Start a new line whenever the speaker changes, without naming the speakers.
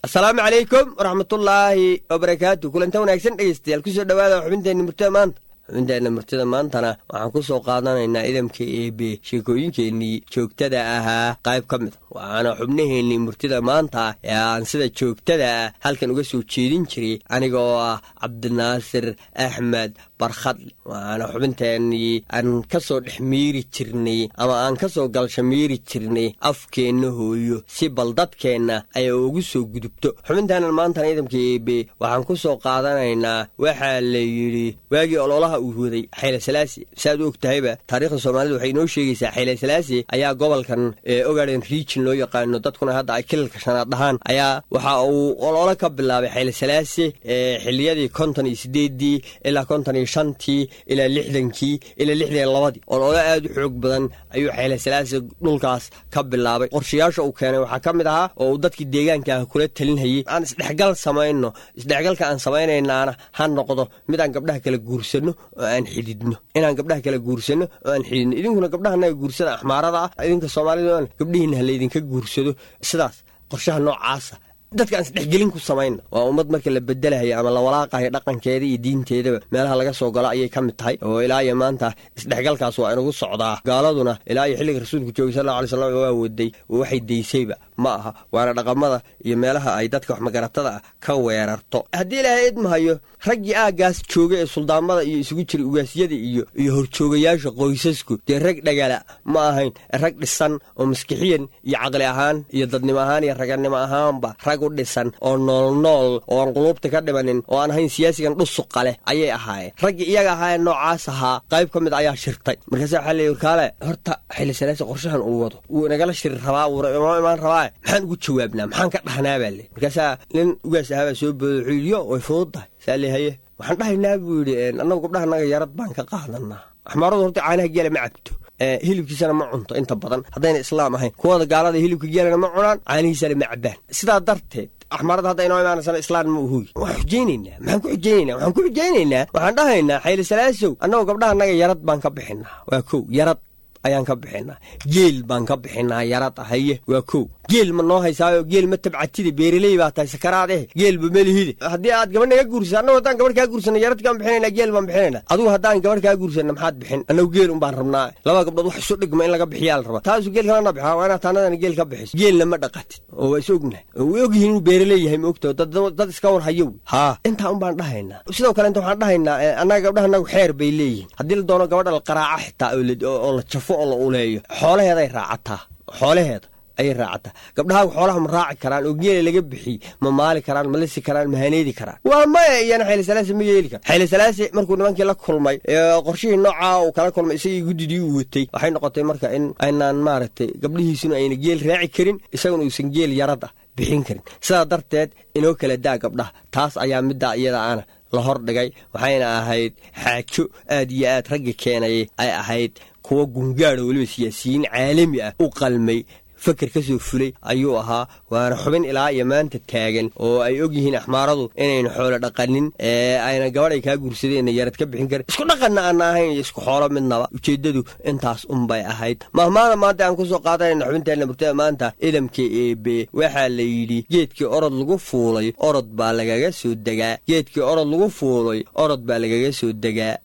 asalaamu calaykum waraxmatullaahi wabarakaatu kulanta wanaagsan dhegeystayaal kusoo dhowaada xubinteenna murtada maanta xubinteenna murtada maantana waxaan ku soo qaadanaynaa idamka eebe sheekooyinkeennii joogtada ahaa qayb ka mida waxaana xubnaheennii murtida maanta ee aan sida joogtada ah halkan uga soo jeedin jiray aniga oo ah cabdinaasir axmed barkhadle waxaana xubinteennii aan ka soo dhex miiri jirnay ama aan ka soo galsha miiri jirnay afkeenna hooyo si bal dadkeenna ay ugu soo gudubto xubinteennan maantana idamka eebe waxaan ku soo qaadanaynaa waxaa la yidhi waagii ololaha uu waday xayle salaasi saaad u og tahayba taariikhda soomaalida waxay inoo sheegaysaa xayle salaasi ayaa gobolkan ogaden region loo yaqaano dadkuna hadda ay kilalka shanaad dhahaan ayaa waxa uu ololo ka bilaabay xayle salaasi xiliyadii konton iyo sideedii ilaa konton iyo shantii ilaa lixdankii ilaa lixdan iyo labadii ololo aad u xoog badan ayuu xayle salaasi dhulkaas ka bilaabay qorshayaasha uu keenay waxaa ka mid ahaa oo uu dadkii deegaanka ah kula talinhayey aan isdhexgal samayno isdhexgalka aan samaynaynaana ha noqdo mid aan gabdhaha kala guursanno oo aan xididno inaan gabdhaha kala guursanno oo aan xididno idinkuna gabdhahanaga guursada axmaarada ah idinka soomaalida gabdhihiina ha laydinka guursado sidaas qorshaha noocaasa dadka aan isdhexgelin ku samayna waa ummad marka la bedelahayo ama la walaaqayo dhaqankeeda iyo diinteedaba meelaha laga soo galo ayay ka mid tahay oo ilaa iyo maanta isdhexgalkaas waa inagu socdaa gaaladuna ilaa iyo xilliga rasuulku joogay sal alla alay slam waa waday waxay daysayba ma aha waana dhaqamada iyo meelaha ay dadka wax magaratada ah ka weerarto haddii ilaahay idmahayo raggii aaggaas jooga ee suldaamada iyo isugu jiray ugaasyada iyo iyo horjoogayaasha qoysasku dee rag dhagala ma ahayn rag dhisan oo maskixiyan iyo caqli ahaan iyo dadnimo ahaan iyo raganimo ahaanba rag u dhisan oo noolnool oo aan quluubta ka dhimanin oo aan ahayn siyaasigan dhusuqa leh ayay ahaayeen raggii iyaga ahaayeen noocaas ahaa qayb ka mid ayaa shirtay markaasa waxaa leeyi warkaale horta xili salaasi qorshahan uu wado wuu inagala shiri rabaa wuu inoo imaan rabaa maxaan ugu jawaabnaa maxaan ka dhahnaa baa le markaasaa nin ugaas ahaabaa soo booda wuxuu yidhi yo way fududdahay saa le haye waxaan dhahaynaa buu yidhi annagu gabdhahanaga yarad baan ka qaadanaa axmaaradu horta caanaha geela ma cabto hilibkiisana ma cunto inta badan haddayna islaam ahayn kuwada gaalada hilibka geelana ma cunaan caanihiisana ma cabaan sidaa darteed axmaarada hadda inoo imaanaysana islaan ma uhuy waan xujaynaynaa maxaan ku xujaynaynaa waxaan ku xujaynaynaa waxaan dhahaynaa xayli salaasow annagoo gabdhahanaga yarad baan ka bixinaa waa kow yarad ayaan ka bixinaa geel baan ka bixinaa yarad ahaye waa kow geel ma noo haysaayo geel ma tabcatide beereley baa tahay sakaraad eh geelba melihide haddii aad gabadh naga guursa annagu haddaan gabadh kaa guursana yaradkaan bixinayna geel baan bixinayna adigu haddaan gabadh kaa guursanna maxaad bixin annagu geel un baan rabnaa laba gabdhood wax isu dhigma in laga bixiyaa la rabaa taasu geel kalana bixa waa inaad taanadana geel ka bixiso geelna ma dhaqatid oo waa is ognahay way ogyihiin inuu beereley yahay ma ogtaho dad iska war hayo wey haa intaa un baan dhahaynaa sidoo kale inta waxaan dhahaynaa annaga gabdhahanagu xeer bay leeyihiin haddii la doono gabadha la qaraaca xitaa oo la jafo oo la uleeyo xoolaheeday raacataa xoolaheeda ayay raacataa gabdhahaagu xoolaha ma raaci karaan oo geela laga bixiy ma maali karaan ma lisi karaan ma haneedi karaan waa maya iyana xayli salaasi ma yeeli kara xayli salaasi markuu nimankii la kulmay qorshihii noocaa uu kala kulmay isagii guddidii uu watay waxay noqotay marka in aynaan maaragtay gabdhihiisuna ayna geel raaci karin isaguna uusan geel yarad ah bixin karin sidaa darteed inoo kala daa gabdhaha taas ayaa middaa iyada ana la hordhigay waxayna ahayd xaajo aad iyo aad ragga keenayay ay ahayd kuwa gungaadho weliba siyaasiyiin caalami ah u qalmay faker ka soo fulay ayuu ahaa waana xubin ilaa iyo maanta taagan oo ay og yihiin axmaaradu inayna xoolo dhaqanin ee ayna gabadh ay kaa guursadeenna yarad ka bixin karin isku dhaqanna aana ahayn iyo isku xoolo midnaba ujeeddadu intaas unbay ahayd mahmaana maanta aan kusoo qaadanayna xubinteenna murtada maanta idamka eebe waxaa la yidhi geedkii orod lagu fuulay orod baa lagaga soo degaa geedkii orod lagu fuulay orod baa lagaga soo degaa